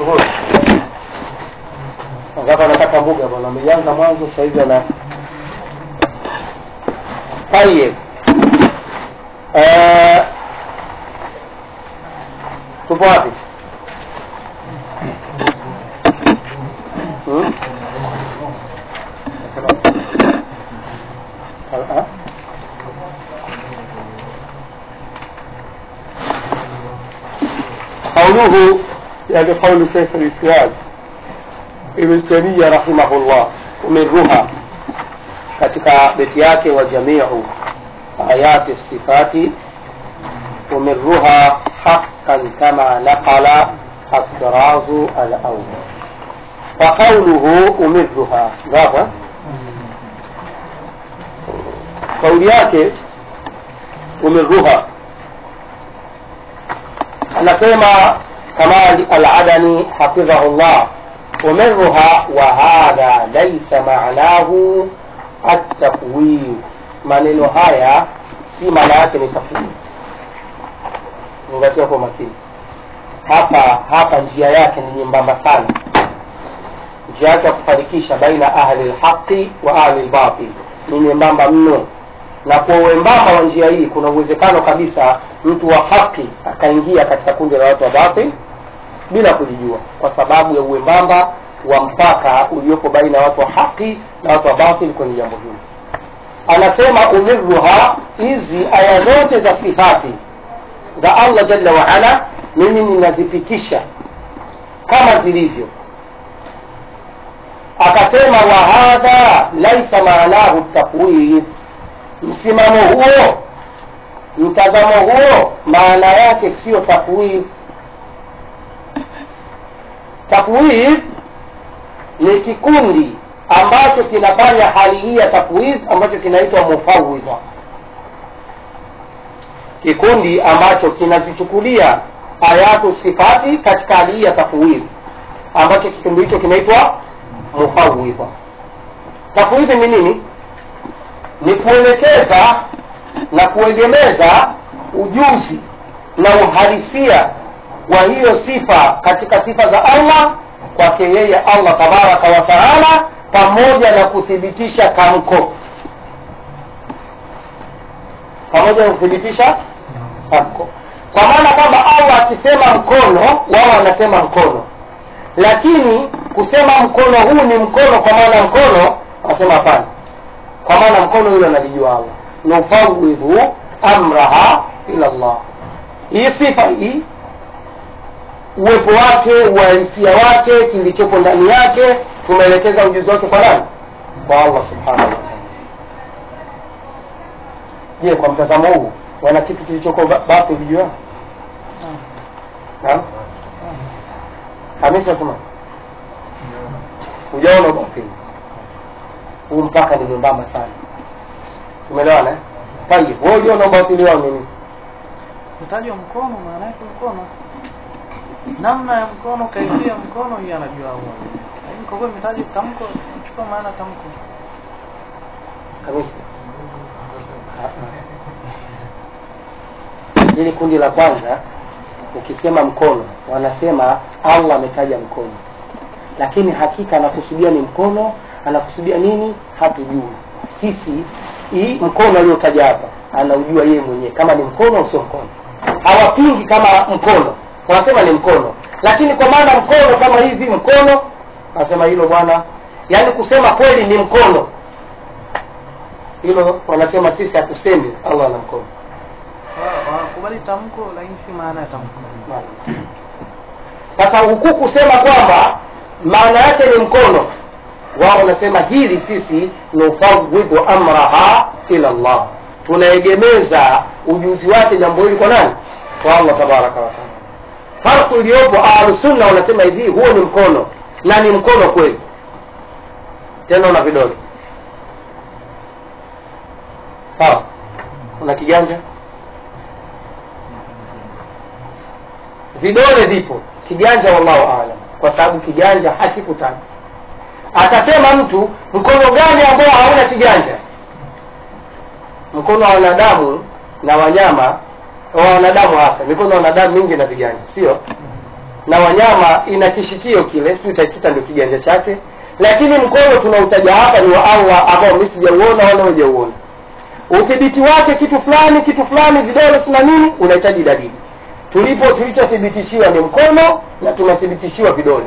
shughuli Wangapi wanataka mbuga bwana, ameanza mwanzo sasa hivi ana Tayeb. Eh, tupo wapi? Hmm? Nasema- Al- ah? قوله يعني قول شيخ الإسلام Ibn Taymiyyah rahimahullah umeruha katika beti yake wa jamiu ayati sifati umeruha haqqan kama naqala الطراز الأول وقوله أمرها غابة قول yake umeruha anasema Kamal al-Adani hafidhahullah umirruha wa hadha laysa ma'nahu at-tafwid maneno haya si maana yake ni tafwid zingatia kwa makini hapa hapa njia yake ni nyembamba sana njia yake ya kufarikisha baina ahli lhaqi wa ahli lbatil ni nyembamba mno na kwa uembamba wa njia hii kuna uwezekano kabisa mtu wa haki akaingia katika kundi la watu wa batil bila kujijua kwa sababu ya uembamba wa mpaka uliopo baina ya watu wa haki na watu wa batil kwenye jambo hili anasema umirruha hizi aya zote za sifati za allah jalla waala mimi ninazipitisha kama zilivyo akasema wa hadha laisa maanahu tafwid msimamo huo mtazamo huo maana yake sio tafwid tafwid ni kikundi ambacho kinafanya hali hii ya tafwid ambacho kinaitwa mufawidha kikundi ambacho kinazichukulia ayatu sifati katika hali hii ya tafwid ambacho kikundi hicho kinaitwa mufawidha tafwidhi ni nini ni kuelekeza na kuegemeza ujuzi na uhalisia wa hiyo sifa katika sifa za allah kwake yeye allah tabaraka wa taala pamoja na kuthibitisha tamko pamoja na kuthibitisha tamko kwa maana kwamba allah akisema mkono wao wanasema mkono lakini kusema mkono huu ni mkono kwa maana mkono wanasema hapana kwa maana mkono yule analijua allah nufawidhu amraha ila llah hii sifa hii uwepo wake uhalisia wake kilichopo ndani yake tumeelekeza ujuzi wake kwa nani kwa allah subhanahu wa taala je kwa mtazamo huu wana kitu kilichoko ba- batil juu yao Naam? hamisa sema hujaona batil huu mpaka ni mwembamba sana tumeelewana eh? tayib wewe uliona ubatili wao nini Utajwa mkono maana yake mkono, namna ya mkono, kaifia ya mkono, hiyo anajua Allah. Lakini kwa kuwa imetajwa tamko, chukua maana tamko. kabisa hili kundi la kwanza ukisema mkono wanasema allah ametaja mkono lakini hakika anakusudia ni mkono anakusudia nini hatujui sisi hii mkono aliotaja hapa anaujua yeye mwenyewe kama ni mkono au sio mkono hawapingi kama mkono wanasema ni mkono lakini kwa maana mkono kama hivi mkono anasema hilo bwana yaani kusema kweli ni mkono hilo wanasema sisi hatusemi allah ana mkono Wa- Wanakubali tamko, lakini si maana ya tamko. sasa huku kusema kwamba maana yake ni mkono wao wanasema hili sisi nufawidhu amraha ila llah tunaegemeza ujuzi wake jambo hili kwa nani kwa allah tabaraka wataala farku iliyopo ahlusunna wanasema hivi huo ni mkono na ni mkono kweli tena una vidole sawa una kiganja vidole vipo kiganja wallahu alam kwa sababu kiganja hakikutajwa atasema mtu mkono gani ambao hauna kiganja mkono wa wanadamu na wanyama wa wanadamu hasa mikono ya wanadamu mingi na viganja sio na wanyama ina kishikio kile si utakita ndio kiganja chake lakini mkono tunautaja hapa ni wa allah ambao mi sijauona wala hujauona udhibiti wake kitu fulani kitu fulani vidole sina nini unahitaji dalili tulipo tulichothibitishiwa ni mkono na tumethibitishiwa vidole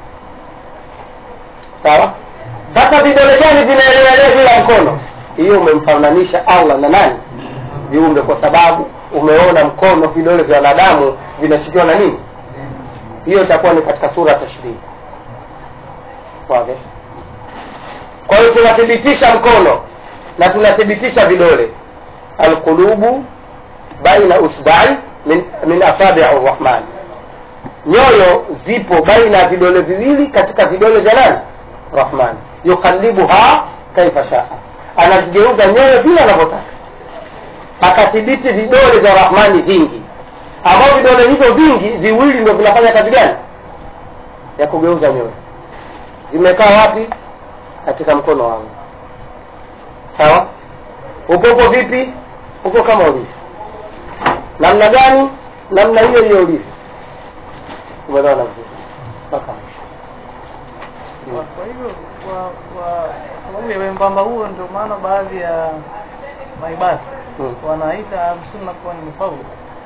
sawa sasa vidole gani vinaelewelea bila mkono hiyo umemfananisha allah na nani viumbe kwa sababu umeona mkono vidole vya wanadamu vinashikiwa na nini hiyo itakuwa ni katika sura tashrihi Wazi. kwa hiyo tunathibitisha mkono na tunathibitisha vidole alqulubu baina usbai min, min asabii rrahman nyoyo zipo baina ya vidole viwili katika vidole vya nani rahman yuqallibuha kaifa shaa anazigeuza nyoyo vile anavyotaka akathibiti vidole vya rahmani vingi ambao vidole hivyo vingi viwili ndio vinafanya kazi gani ya kugeuza nyoyo vimekaa wapi katika mkono wangu sawa upopo vipi upo kama ulivyo namna gani namna hiyo hiyo ulivyo umeelewana vizuri mpaka mwisho Kwa- kwa hivyo kwa kwa kwa sababu ya wembamba huo ndio maana baadhi ya maibadhi Mm. wanaita ahlusunna kuwa ni mufawidha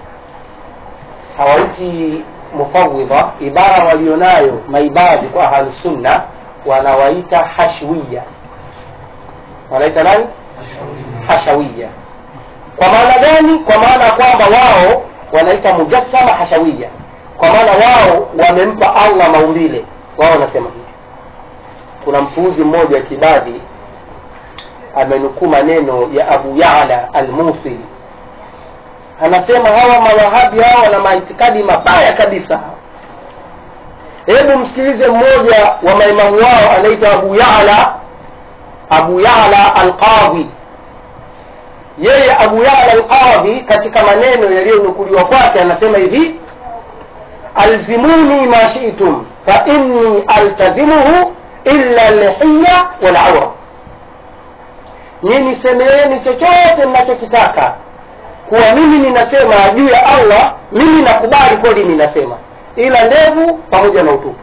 hawaiti mufawidha ibara walionayo maibadhi kwa ahlusunna wanawaita hashwiya wanaita nani hashawiya kwa maana gani kwa maana ya kwamba wao wanaita mujassama hashawiya kwa maana wao wamempa allah maumbile wao wanasema hivi kuna mpuuzi mmoja wa kibadhi amenukuu maneno ya abu yala almusili anasema hawa mawahabi hawa wana maitikadi mabaya kabisa hebu msikilize mmoja wa maimamu wao anaitwa abu yala abu yala alqadhi yeye abu yala alqadhi katika maneno yaliyonukuliwa kwake anasema hivi alzimuni ma shitum fa inni altazimuhu illa lhiya walaura nyini semeeni chochote mnachokitaka kuwa mimi ninasema juu ya allah mimi nakubali kweli ninasema ila ndevu pamoja na utupu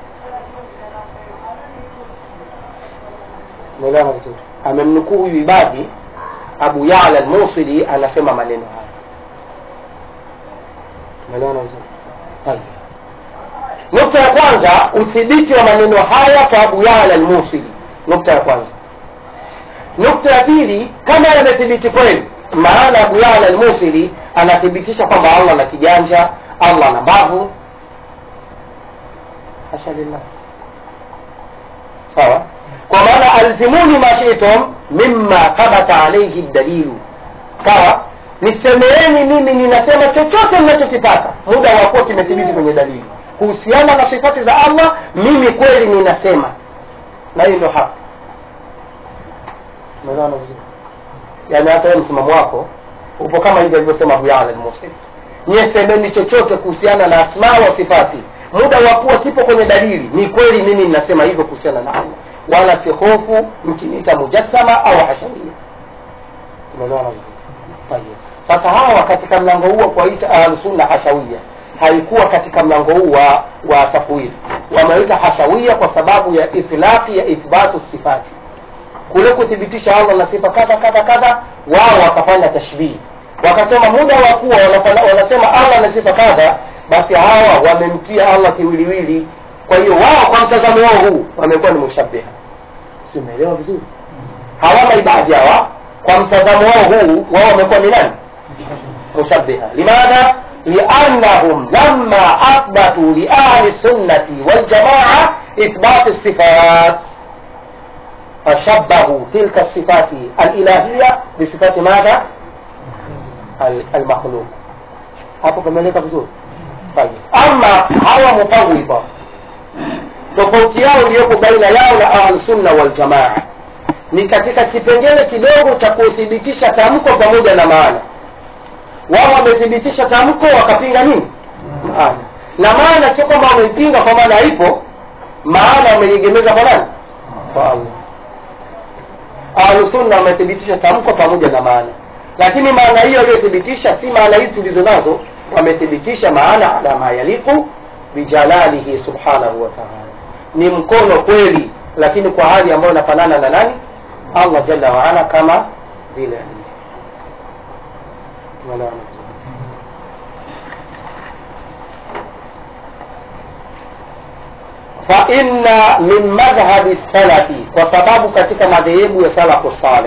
umeelewana vizuri amemnukuu huyu ibadi abu yala almusili anasema maneno haya umeelewana vizuri Tayeb. nukta ya kwanza uthibiti wa maneno haya kwa abu yala almusili nukta ya kwanza nukta ya pili kama yamethibiti kweli maana abu yala almusili anathibitisha kwamba allah na kiganja allah na mbavu hasha lillah sawa kwa maana alzimuni ma shitum mimma thabata alaihi dalilu sawa nisemeeni mimi ninasema chochote mnachokitaka muda wa kuwa kimethibiti kwenye dalili kuhusiana na sifati za allah mimi kweli ninasema na hii ndio haki umeelewana vizuri yaani hata wewe msimamo wako upo kama hivi alivyosema abu yala almusi nyie semeni chochote kuhusiana na asma wa sifati muda wa kuwa kipo kwenye dalili ni kweli mimi ninasema hivyo kuhusiana na allah wala si hofu mkiniita mujassama au hashawia umeelewana vizuri Tayeb. sasa hawa katika mlango huu wa kuwaita ahlusunna hashawia haikuwa katika mlango huu wa, wa tafwid wameita hashawia kwa sababu ya ithlaqi ya ithbatu sifati kule kuthibitisha allah na sifa kadha kadha kadha wao wakafanya tashbihi wakasema muda wa kuwa wanafanya- wanasema allah na sifa kadha basi hawa wamemtia allah kiwiliwili kwa hiyo wao kwa mtazamo wao huu wamekuwa ni mushabiha si umeelewa vizuri hawa maibadhi hawa kwa mtazamo wao huu wao wamekuwa ni nani mushabiha limadha liannahum lama athbatu liahli sunnati waljamaa ithbatu sifat فشبهوا تلك الصفات الإلهية بصفات ماذا؟ ال- المخلوق hapo pameleka vizuri Tayeb. ama hawa mufawidha tofauti yao iliyopo baina yao na ahlusunna waljamaa ni katika kipengele kidogo cha kuthibitisha tamko pamoja na maana wao wamethibitisha tamko wakapinga nini maana na maana sio kwamba wameipinga kwa maana haipo maana wameiegemeza kwa nani kwa allah ahlusunna wamethibitisha tamko pamoja na maana lakini maana hiyo aliyothibitisha si maana hizi tulizo nazo wamethibitisha maana ala ma yaliku bijalalihi subhanahu wa taala ni mkono kweli lakini kwa hali ambayo inafanana na nani allah jalla waala kama vile alivyo Tumeelewana vizuri? fa inna min madhhabi salafi kwa sababu katika madhehebu ya salafu saleh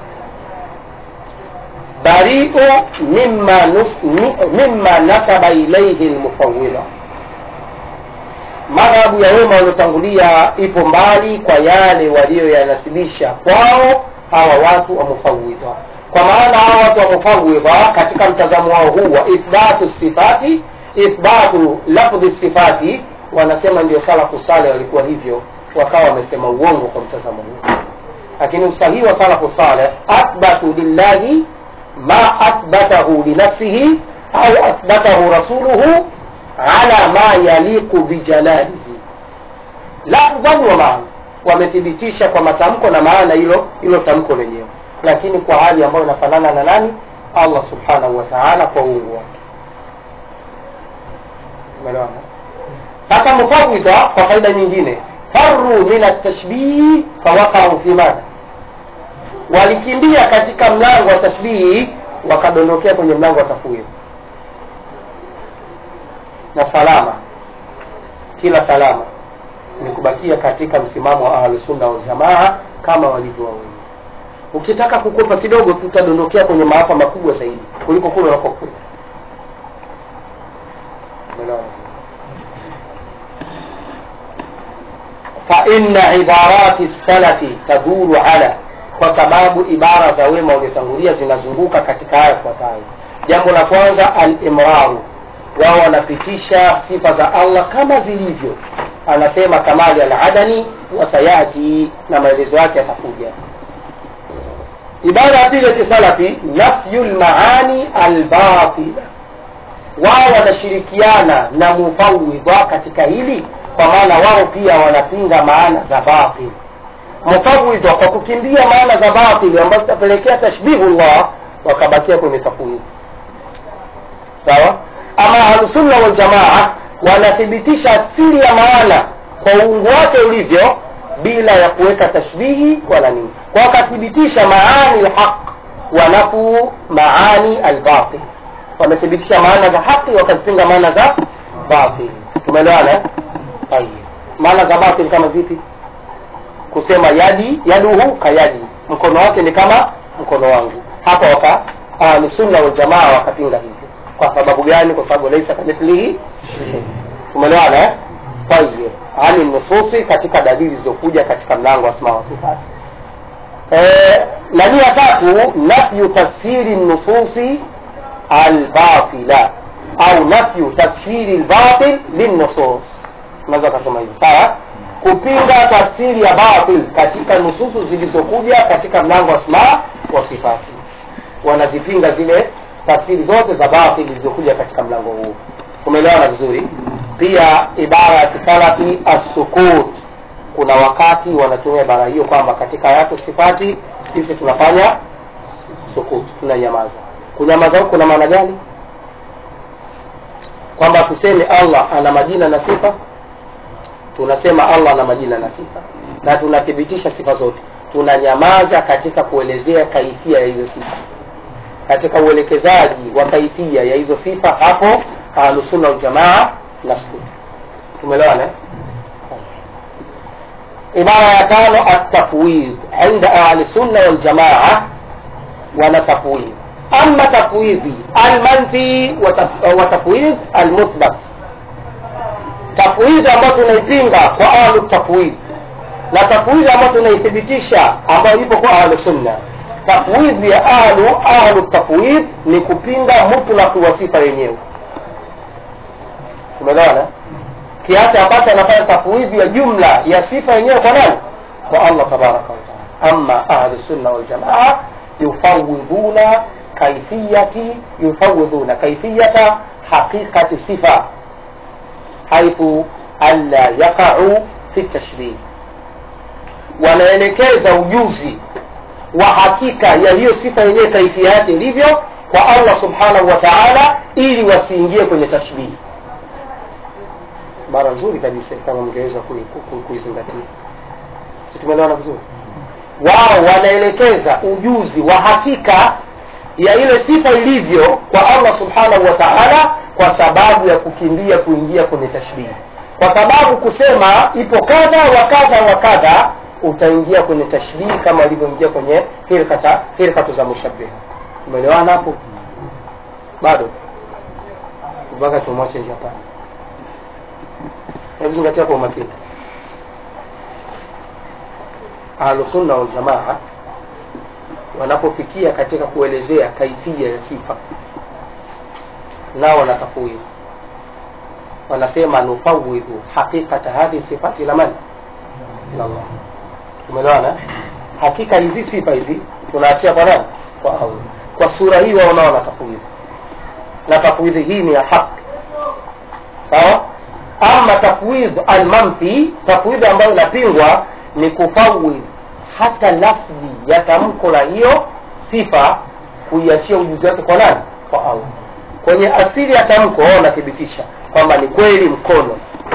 bariu mimma, nus, mi- mimma nasaba ilaihi lmufawidha madhhabu ya wema waliotangulia ipo mbali kwa yale walioyanasibisha kwao hawa watu wa mufawidha kwa maana hawa watu wa mufawidha katika mtazamo wao huu wa ithbatu sifati ithbatu lafdhi sifati wanasema ndio salafu saleh walikuwa hivyo wakawa wamesema uongo kwa mtazamo huu lakini usahihi wa salafu saleh athbatu lillahi ma athbatahu linafsihi au athbatahu rasuluhu ala ma yaliqu bijalalihi lafdhan wa maana wamethibitisha kwa matamko na maana hilo hilo tamko lenyewe lakini kwa hali ambayo inafanana na nani allah subhanahu wa taala kwa uungu wake umeelewana sasa mufawidha kwa faida nyingine faru min atashbih fawaqau fi madha walikimbia katika mlango wa tashbihi wakadondokea kwenye mlango wa tafwidh na salama kila salama ni kubakia katika msimamo wa ahlusunna waljamaa kama walivyo wawili ukitaka kukwepa kidogo tutadondokea kwenye maafa makubwa zaidi kuliko kule unakokwenda Umeelewana? faina ibarati salafi taduru ala kwa sababu ibara za wema waliotangulia zinazunguka katika haya yafuatayo jambo la kwanza alimraru wao wanapitisha sifa za allah kama zilivyo anasema kamali aladani wasayati na maelezo yake yatakuja ibara ya pili ya kisalafi nafyu lmaani albatila wao wanashirikiana na mufawidha katika hili kwa maana wao pia wanapinga maana za batil mufawidha kwa kukimbia maana za batil ambazo zitapelekea tashbihullah wakabakia kwenye tafwidhi sawa ama ahlusunna waljamaa wanathibitisha asili ya maana kwa uungu wake ulivyo bila ya kuweka tashbihi wala nini kwa wakathibitisha maani lhaq wanafu maani albatil wamethibitisha maana za haki wakazipinga maana za batil tumeelewana eh? Tayeb. maana za batil kama zipi kusema yadi yaduhu kayadi mkono wake ni kama mkono wangu hapa waka ahlusunna waljamaa wakapinga hivyo kwa sababu gani kwa sababu laisa kamithlihi shay. tumeelewana eh? tayeb ani nususi katika dalili zilizokuja katika mlango wa asma wa sifati eh, na nia tatu nafyu tafsiri nususi albatila au nafyu tafsiri lbatil linnusus unaweza ukasema hivyo sawa kupinga tafsiri ya batil katika nususu zilizokuja katika mlango wa asma wa sifati wanazipinga zile tafsiri zote za batil zilizokuja katika mlango huu tumeelewana vizuri pia ibara ya kisalafi assukut kuna wakati wanatumia ibara hiyo kwamba katika ayatu sifati sisi tunafanya sukut tunanyamaza kunyamaza huku kuna maana gani kwamba tuseme allah ana majina na sifa tunasema allah ana majina na sifa na tunathibitisha sifa zote tunanyamaza katika kuelezea kaifia ya hizo sifa katika uelekezaji wa kaifia ya hizo sifa hapo ahlusunna waljamaa na sukut tumeelewana eh? ibara ya tano atafwidh inda ahli sunna waljamaa wana tafwidh ama tafwidhi almanfi wa taf- wa tafwidh almuthbat tafwidhi ambayo tunaipinga kwa ahlu tafwidh na tafwidhi ambayo tunaithibitisha ambayo ipo kwa ahlu sunna tafwidhi ya ahlu ahlu tafwidh ni kupinga mutlaki wa sifa yenyewe tumeelewana kiasi ambacho anafanya tafwidhi ya jumla ya sifa yenyewe kwa nani kwa allah tabaraka wataala ama ahlu sunna waljamaa yufawidhuna kaifiyati yufawidhuna kaifiyata haqiqati sifa haithu alla yaqau fi tashbih wanaelekeza ujuzi wa hakika ya hiyo sifa yenyewe kaifia yake ilivyo kwa allah subhanahu wa taala ili wasiingie kwenye tashbihi bara nzuri kabisa kama mngeweza kui- kui- kuizingatia si tumeelewana vizuri wao wanaelekeza ujuzi wa hakika ya ile sifa ilivyo kwa allah subhanahu wa taala kwa sababu ya kukimbia kuingia kwenye tashbihi kwa sababu kusema ipo kadha wa kadha wa kadha utaingia kwenye tashbihi kama ilivyoingia kwenye firkata firkatu za mushabiha tumeelewana hapo bado mpaka tumwache njia pale hebu zingatia kwa umakini ahlusunna waljamaa wanapofikia katika kuelezea kaifia ya sifa nao wanatafwidhi wanasema nufawidhu haqiqata hadhihi sifati ila man ila Allah umeelewana hakika hizi sifa hizi tunaachia kwa nani kwa Allah kwa sura hii wao nao wanatafwidhi na tafwidhi hii ni ya haki sawa ama tafwidh almanfi tafwidhi ambayo inapingwa ni kufawidh hata lafdhi ya tamko la hiyo sifa kuiachia ujuzi wake kwa nani kwa allah kwenye asili ya tamko wao wanathibitisha kwamba ni kweli mkono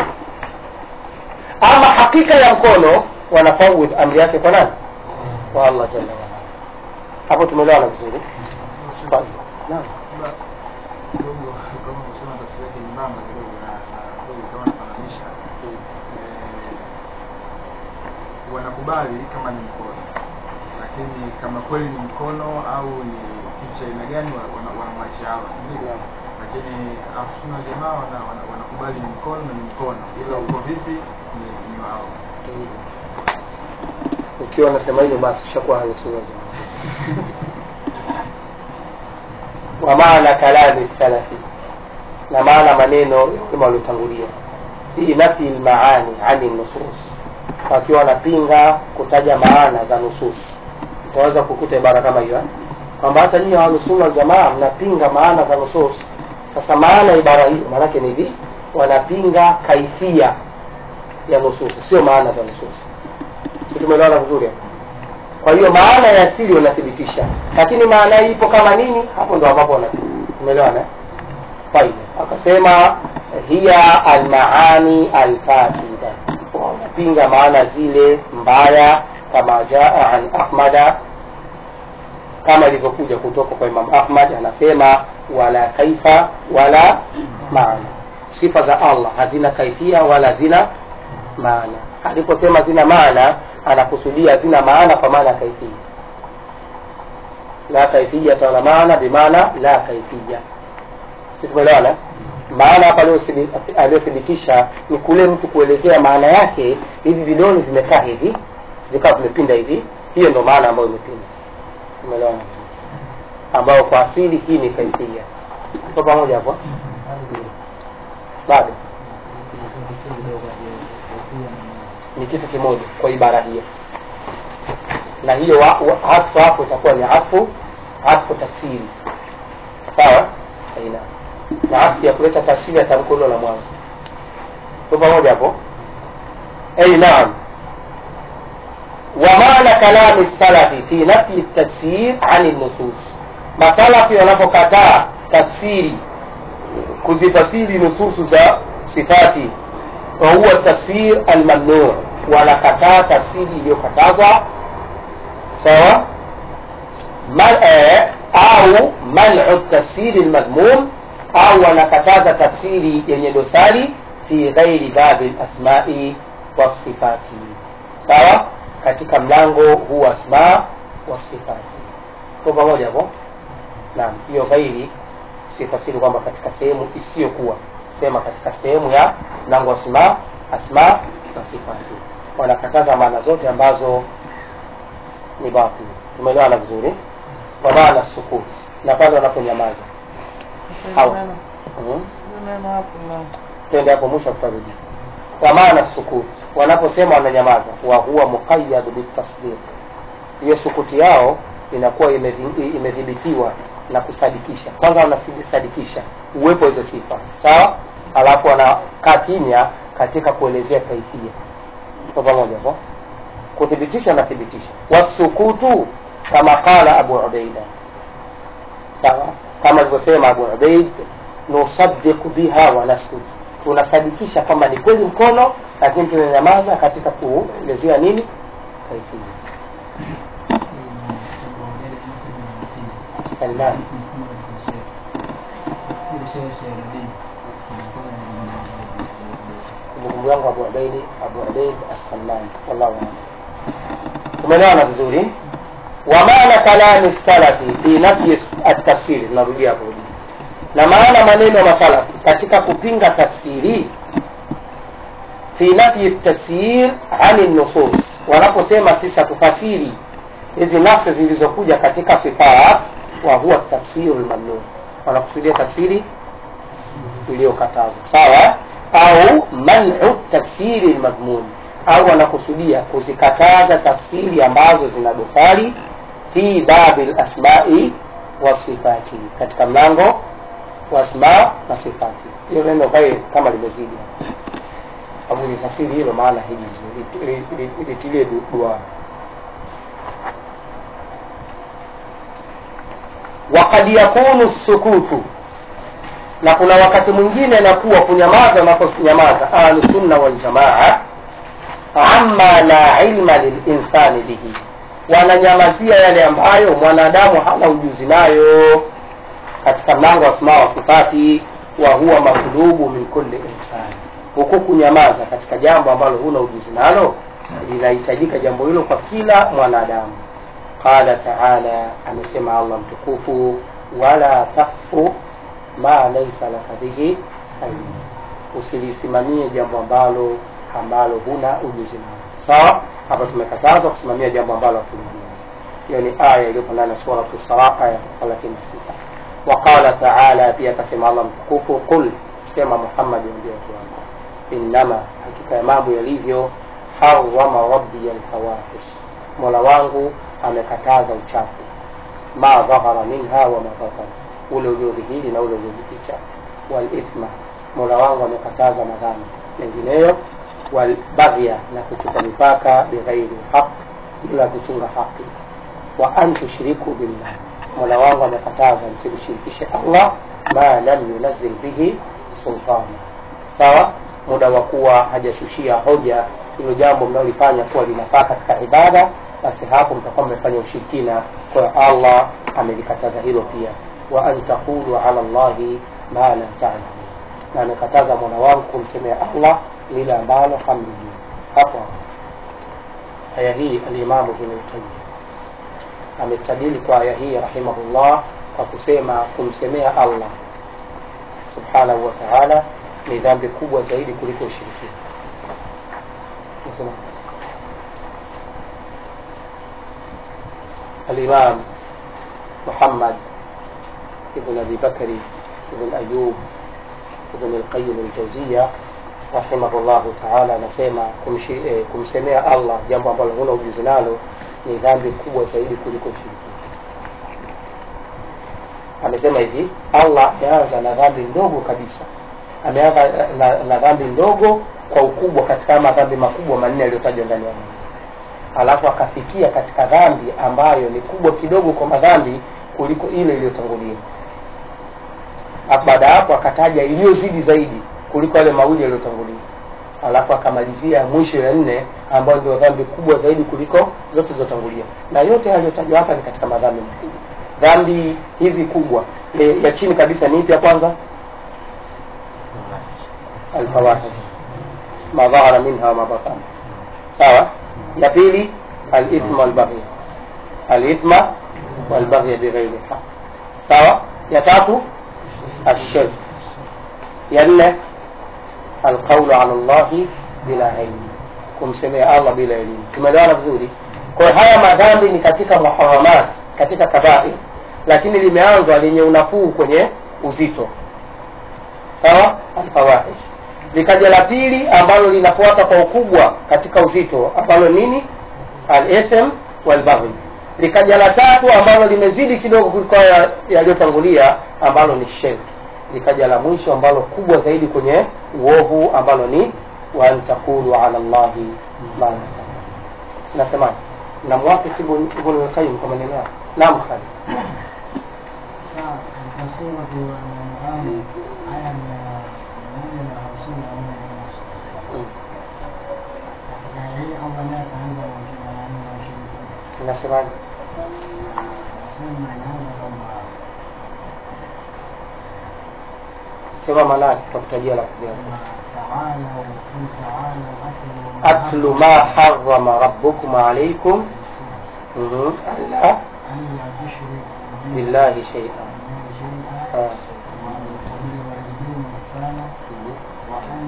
ama hakika ya mkono wanafawidh amri yake kwa nani kwa allah jalla waala hapo tumeelewana vizuri Tayeb. naam kidogo kama kusema tafsiri yake nyembamba kidogo na na kweli kama nafananisha eh, wanakubali kama ni mkono lakini kama kweli ni mkono au ni kitu cha aina gani wana- wana- wanamwachia hawa sindio Naam. lakini ahsuna jamaa wana, wana, wanakubali ni mkono na ni mkono ila uko vipi ni, ni wao ukiwa unasema hivyo basi ushakuwa ahlusunna wa maana kalami salafi na maana maneno kama waliotangulia fi nafi lmaani ani nusus wakiwa wanapinga kutaja maana za nusus utaweza kukuta ibara kama hiyo eh? kwamba hata nyinyi ahlusunna waljamaa mnapinga maana za nusus sasa maana ya ibara hiyo maanake ni hivi wanapinga kaifia ya nusus sio maana za nusus si tumeelewana vizuri hapo? kwa hiyo maana ya asili wanathibitisha lakini maana hii ipo kama nini hapo ndo ambapo wanapinga umeelewana eh? طيب akasema hiya almaani alfasida wanapinga maana zile mbaya kama jaa an ahmada kama ilivyokuja kutoka kwa imam ahmad anasema wala kaifa wala maana sifa za allah hazina kaifia wala zina maana aliposema zina maana anakusudia zina maana kwa maana ya kaifia la kaifiyata wala maana bimaana la kaifia si tumeelewana maana hapa aliyothibi- aliyothibitisha ni kule mtu kuelezea maana yake hivi vidole vimekaa hivi vikawa vimepinda hivi hiyo ndo maana ambayo imepinda tumeelewana ambayo kwa asili hii ni kaifia tuko pamoja hapo bado ni kitu kimoja kwa ibara hiyo na hiyo wa- wa- atfu hapo itakuwa ni atfu atfu tafsiri sawa aina na atfu ya kuleta tafsiri ya tamko hilo la mwanzo tu pamoja hapo ay naam wa maana kalami salafi fi nafyi tafsir ani nusus masalafi wanapokataa tafsiri kuzifasiri nususu za sifati wa huwa tafsir almamnu wanakataa tafsiri iliyokatazwa sawa mal, eh, au manu tafsiri lmadhmum au wanakataza tafsiri yenye dosari fi ghairi babi lasmai wasifati sawa katika mlango huu wa asma wasifati ko pamoja hapo naam hiyo ghairi sifasiri kwamba katika sehemu isiyokuwa sema katika sehemu ya mlango wa asma asma na sifati wanakataza maana zote ambazo ni batil tumeelewana vizuri kwa maana sukut na pale wanaponyamaza Au. Neno- mm. neno hapo na twende hapo mwisho tutarudi kwa maana sukut wanaposema wananyamaza wa huwa muqayyad bitasdiq hiyo sukuti yao inakuwa imedhi- imedhibitiwa na kusadikisha kwanza wanasadikisha uwepo wa hizo sifa sawa alafu wanakaa kimya katika kuelezea kaifia kwa pamoja hapo kuthibitisha na thibitisha wasukutu kama qala abu ubaida sawa kama alivyosema abu ubaid nusaddiq biha wa naskut tunasadikisha kwamba ni kweli mkono lakini tunanyamaza katika kuelezea nini kaifia Salman kumbukumbu yangu Abu Ubaidi Abu Ubaid As-Salman wallahu a'lam umeelewana vizuri wa maana kalami salafi fi nafyi at-tafsiri tunarudia hapo na maana maneno ya masalafi katika kupinga tafsiri fi nafyi tafsir ani nusus wanaposema sisi hatufasiri hizi nasi zilizokuja katika sifat wa huwa tafsiru lmamnun wanakusudia tafsiri iliyokatazwa sawa au manu tafsiri lmadhmun au wanakusudia kuzikataza tafsiri ambazo zina dosari fi babi lasmai wasifati katika mlango wa asma na sifati hiyo neno kae kama limezidi sababu nifasiri hilo maana hili litilie dua wakad yakunu sukutu na kuna wakati mwingine nakuwa kunyamaza unaponyamaza ahlusunna waljamaa amma la ilma lilinsani bihi wananyamazia yale ambayo mwanadamu hana ujuzi nayo katika mlango wa asma wa sifati wa huwa maklubu min kulli insani huku kunyamaza katika jambo ambalo huna ujuzi nalo linahitajika jambo hilo kwa kila mwanadamu qala taala amesema allah mtukufu wala takfu ma laisa laka bihi ilmu usilisimamie jambo ambalo ambalo huna ujuzi nalo sawa hapa tumekatazwa kusimamia jambo ambalo hatulijua hiyo ni aya iliyopo ndani ya suratu sara aya 36 waqala taala pia akasema allah mtukufu qul sema muhammadi ambia watu wako innama hakika ya mambo yalivyo harama rabbi alfawahish mola wangu amekataza uchafu ma dhahara minha wa ma batana ule uliodhihiri na ule uliojificha walithma mola wangu amekataza madhambi mengineyo walbaghya na kuchupa mipaka bighairi haq bila kuchunga haki wa an tushriku billah mola wangu amekataza msimshirikishe allah ma lam yunazil bihi sultana sawa muda wa kuwa hajashushia hoja hilo jambo mnaolifanya kuwa linafaa katika ibada basi hapo mtakuwa mmefanya ushirikina kwa hiyo allah amelikataza hilo pia wa an taqulu ala llahi ma la talamu na amekataza mola wangu kumsemea allah lile ambalo hamlijui hapo hapo aya hii alimamu ibnulqayim amestadili kwa aya hii rahimahullah kwa kusema kumsemea allah subhanahu wa taala ni dhambi kubwa zaidi kuliko ushirikina nasema الإمام محمد ابن أبي بكر ابن أيوب ابن القيم الجوزية رحمه الله تعالى anasema kumshi- eh, kumsemea Allah jambo ambalo huna ujuzi nalo ni dhambi kubwa zaidi kuliko ushirikina. Amesema hivi, Allah ameanza na dhambi ndogo kabisa, ameanza na, na dhambi ndogo kwa ukubwa katika madhambi makubwa manne yaliyotajwa ndani ya Mungu alafu akafikia katika dhambi ambayo ni kubwa kidogo kwa madhambi kuliko ile iliyotangulia Alafu baada ya hapo akataja iliyozidi zaidi kuliko yale mawili yaliyotangulia alafu akamalizia mwisho ya nne ambayo ndio dhambi kubwa zaidi kuliko zote zilizotangulia na yote yaliyotajwa hapa ni katika madhambi makubwa dhambi hizi kubwa e, ya chini kabisa ni ipi ya kwanza alfawahish ma dhahara minha wa ma batana sawa ya pili alithma walbaghi alithma walbaghi bighairi haq sawa ya tatu ashirk ya nne alqaulu ala llahi bila ilmi kumsemea allah bila elimu tumeelewana vizuri kwa hiyo haya madhambi ni katika muharamat katika kabair lakini limeanzwa lenye unafuu kwenye uzito sawa alfawahish likaja la pili ambalo linafuata kwa ukubwa katika uzito ambalo nini al-ithm wal-baghi likaja la tatu ambalo limezidi kidogo kuliko haya yaliyotangulia ambalo ni shirki likaja la mwisho ambalo kubwa zaidi kwenye uovu ambalo ni wa an taqulu ala llahi ma la ta'lamun nasemaje namwafiki Ibn Ibn al-Qayyim kwa maneno yake naam Khalid Sawa, katika sura ya Al-An'am aya ya mia moja na hamsini na nne na nusu. Mm. Katika hii Allah naye akaanza na ushirika na nne na ushirika. inasemaje Anasema inaanza kwamba sema manake tutakutajia lafzi yake تعالوا قل تعالوا atlu ma harrama rabbukum alaikum Mhm. alla ألا تشركوا billahi shay'an بالله شيئا Ah. وبالوالدين إحسانا Mhm. وأن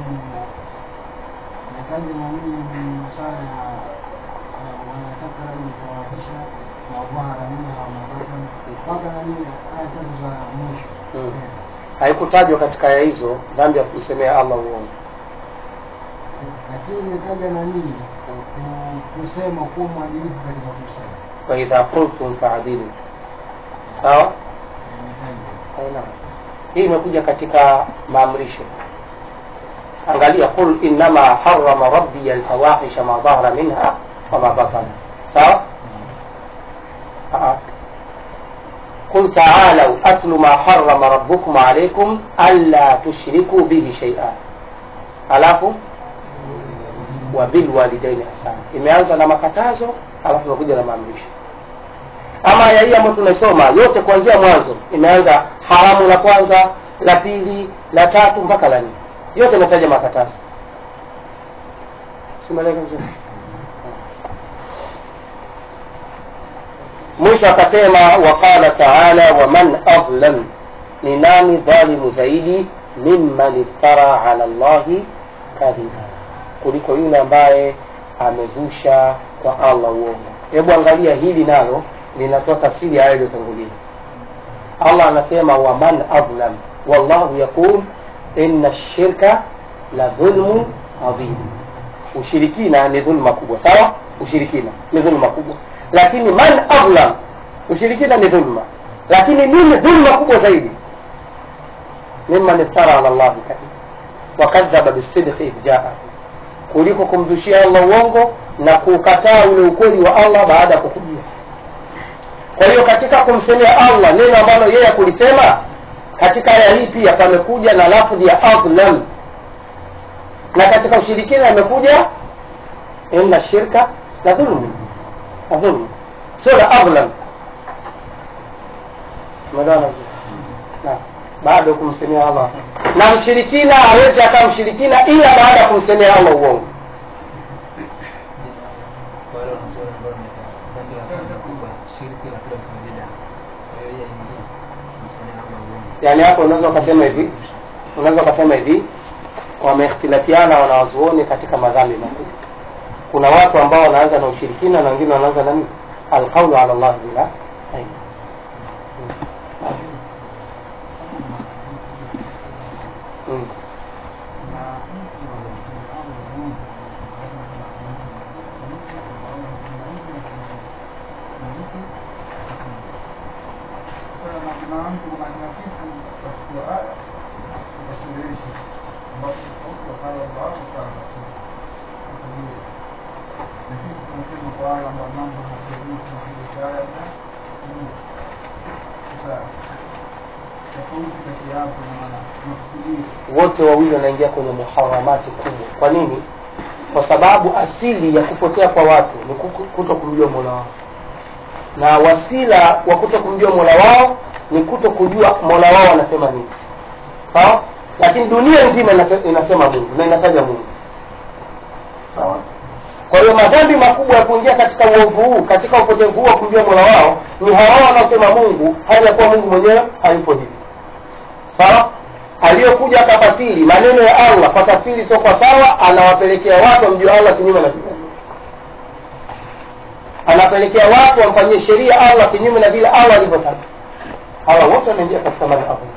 نتكلم من مصالح ولا تقربوا الفواحش ما ظهر منها وما بطن mpaka nani aya tatu za mwisho Mm. haikutajwa katika aya hizo dhambi ya kumsemea allah uongo lakini imetaja na nini Ku- kusema kuwa mwadilifu katika kusema waidha qultum faadilu sawa imetaja Haina. hii imekuja katika maamrisho angalia qul innama harama rabbi alfawahisha ma dhahara minha wama batana sawa Ah. قل تعالوا أتل ما حرم ربكم عليكم ألا تشركوا به شيئا alafu wabilwalidaini ihsana imeanza na makatazo alafu imekuja na maamrisho ama aya hii ambayo tunaisoma yote kuanzia mwanzo imeanza haramu la kwanza la pili la tatu mpaka la nne yote imetaja makatazo simeleka vizuri mwisho akasema waqala taala waman adlam ni nani dhalimu zaidi mimman iftara ala llahi kadhiba kuliko yule ambaye amezusha kwa allah uongo hebu angalia hili nalo linatoa tafsiri ya aya iliyotangulia allah anasema waman adlam wallahu yaqul inna shirka la dhulmun adhim ushirikina ni dhulma kubwa sawa ushirikina ni dhulma kubwa lakini man adlam ushirikina ni dhulma lakini nini dhulma kubwa zaidi mimman iftara ala llahi kadhiba wakadhaba bisidqi idh jaa kuliko kumzushia allah uongo na kukataa ule ukweli wa allah baada ya kukujia kwa hiyo katika kumsemea allah neno ambalo yeye kulisema katika aya hii pia pamekuja na lafdhi ya adlam na katika ushirikina imekuja inna shirka la dhulmu la dhulmu sio la adlam umeelewana vizuri? Naam. bado kumsemea allah na mshirikina hawezi akawa mshirikina ila baada ya kumsemea allah uongo Kwa wale wanazuoni ambao wameweka dhambi la kwanza kubwa, shirki la pili ni bid'a. Kwa hiyo yeye ni kumsemea Allah uongo. yaani hapo unaweza ukasema hivi unaweza ukasema hivi wameikhtilafiana wanawazuoni katika madhambi makubwa kuna watu ambao wanaanza na ushirikina na wengine wanaanza na nini alqaulu ala llahi bila ilm. Mm. Sasa na kuna mtu kuna kuna kitu katika aya inasuluhisha ambapo mtu akala Allah akala Rasul. Sasa hiyo na sisi tunasema kwa wale ambao mambo hayajuzi na hiyo aya na sasa tofauti kati ya hapo na makusudio wote wawili wanaingia kwenye muharamati kubwa kwa nini kwa sababu asili ya kupotea kwa watu ni kuku- kuto kumjua mola wao na wasila wa kuto kumjua mola wao ni kuto kujua mola wao anasema nini sawa lakini dunia nzima inate- inasema mungu na inataja mungu sawa kwa hiyo madhambi makubwa ya kuingia katika uovu huu katika upotevu huu wa kumjua mola wao ni hawa wanaosema mungu hali ya kuwa mungu mwenyewe hayupo hivi sawa aliyokuja akafasiri maneno ya allah kwa tafsiri sio kwa sawa anawapelekea watu wamjue allah kinyume na vile anapelekea watu wamfanyie sheria allah kinyume na vile allah alivyotaka hawa wote wanaingia katika maana allah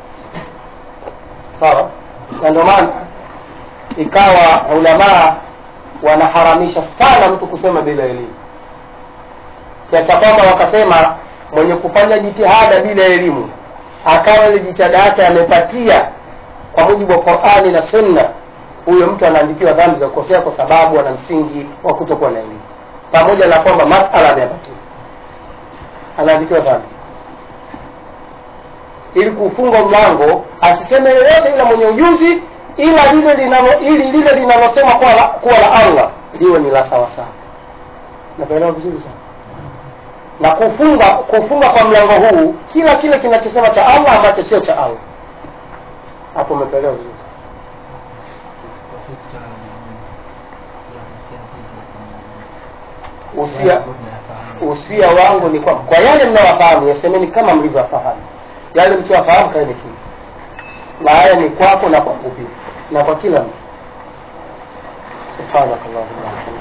sawa na ndio maana ikawa ulamaa wanaharamisha sana mtu kusema bila elimu kiasi kwamba wakasema mwenye kufanya jitihada bila elimu akawa ile jitihada yake amepatia kwa mujibu wa qurani na sunna huyo mtu anaandikiwa dhambi za kukosea kwa sababu ana msingi wa kutokuwa na elimu pamoja na kwamba masala ameyapatia anaandikiwa dhambi ili kuufunga mlango asiseme yoyote ila mwenye ujuzi ila lile linalo ili lile linalosema kuwa la, kuwa la allah liwe ni la sawasawa nakuelewa vizuri sana na kufunga kufunga kwa mlango huu kila kile kinachosema cha allah ambacho sio cha allah hapo umepelewa vizuri kwa fitna na nini, ya kuhusiana hivi kwa usia mambo tunayafahamu. usia wangu ni kwamba kwa yale mnayofahamu yasemeni kama mlivyofahamu yale msiofahamu kaeni kimya na haya ni kwako na kwa kupi na kwa kila mtu subhanakallahumma wa bihamdika